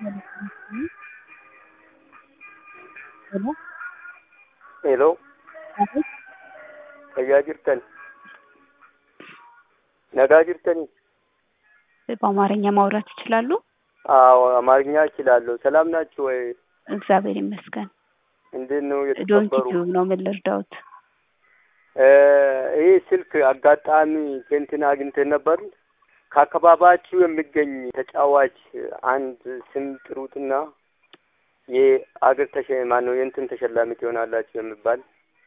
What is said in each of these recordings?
Hello? Hello, Abeet, fayyaa jirtan? Nagaa jirtanii? በአማርኛ ማውራት ይችላሉ? አዎ አማርኛ እችላለሁ። ሰላም ናችሁ ወይ? እግዚአብሔር ይመስገን። እንዴት ነው ዶንኪ የተከበሩ? ቲዩብ ነው። ምን ልርዳዎት? እ ይህ ስልክ አጋጣሚ ከእንትን አግኝተን ነበር። ከአካባቢያችሁ የሚገኝ ተጫዋች አንድ ስም ጥሩትና የአገር ተሸ ማነው የእንትን ተሸላሚ ትሆናላችሁ የሚባል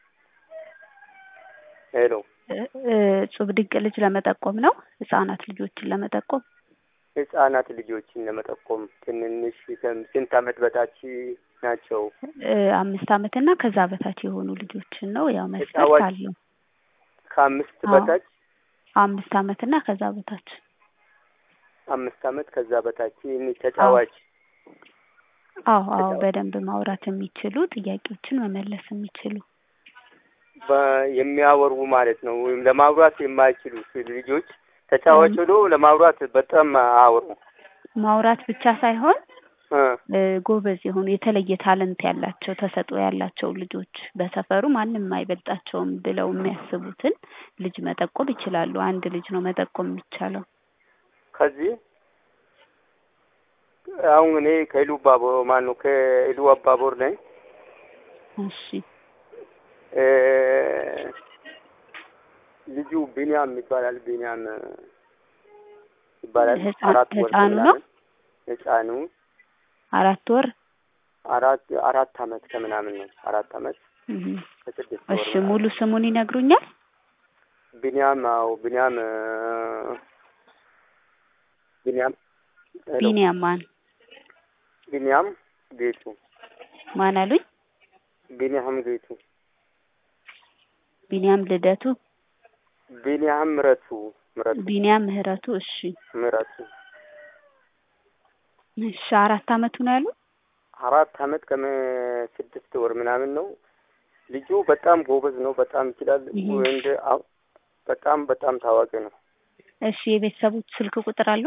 ሄሎ እ- እ- እጹብ ድንቅ ልጅ ለመጠቆም ነው። ህጻናት ልጆችን ለመጠቆም ህጻናት ልጆችን ለመጠቆም ትንንሽ ከም- ስንት ዓመት በታች ናቸው? እ፣ አምስት ዓመት እና ከዛ በታች የሆኑ ልጆችን ነው። ያው መስፈርት ተጫዋች አለው። ከአምስት አዎ። በታች አምስት ዓመት እና ከዛ በታች አምስት ዓመት ከዛ በታች ይህን ተጫዋች አዎ አዎ ተጫዋች በደንብ ማውራት የሚችሉ ጥያቄዎችን መመለስ የሚችሉ በ- የሚያወሩ ማለት ነው። ወይም ለማውራት የማይችሉ ልጆች ተጫዋች ሆኖ ለማውራት በጣም አያወሩ ማውራት ብቻ ሳይሆን እ እ፣ ጎበዝ የሆኑ የተለየ ታለንት ያላቸው ተሰጥኦ ያላቸው ልጆች በሰፈሩ ማንም አይበልጣቸውም ብለው የሚያስቡትን ልጅ መጠቆም ይችላሉ። አንድ ልጅ ነው መጠቆም የሚቻለው። ከዚህ አሁን እኔ ከኢሉ ባቦር ማነው ከኢሉ አባቦር ነኝ። እሺ እ ልጁ ቢኒያም ይባላል። ቢኒያም ይባላል። ህፃን- አራት ወር ህፃኑ ነው? ከምናምን ህፃኑ አራት ወር አራት አራት አመት ከምናምን ነው። አራት አመት እህ። ከስድስት ወር እሺ ምናምን። ሙሉ ስሙን ይነግሩኛል? ቢኒያም አዎ ቢኒያም እ ቢኒያም ሄሎ፣ ቢኒያም ማን ቢኒያም ጌቱ ማን አሉኝ? ቢኒያም ጌቱ ቢኒያም ልደቱ፣ ቢኒያም ምረቱ ምረቱ ቢኒያም ምህረቱ። እሺ ምረቱ እሺ አራት አመቱ ነው ያሉ? አራት አመት ከስድስት ወር ምናምን ነው። ልጁ በጣም ጎበዝ ነው። በጣም ይችላል። ይሄ እንደ አው- በጣም በጣም ታዋቂ ነው። እሺ የቤተሰቦች ስልክ ቁጥር አለው?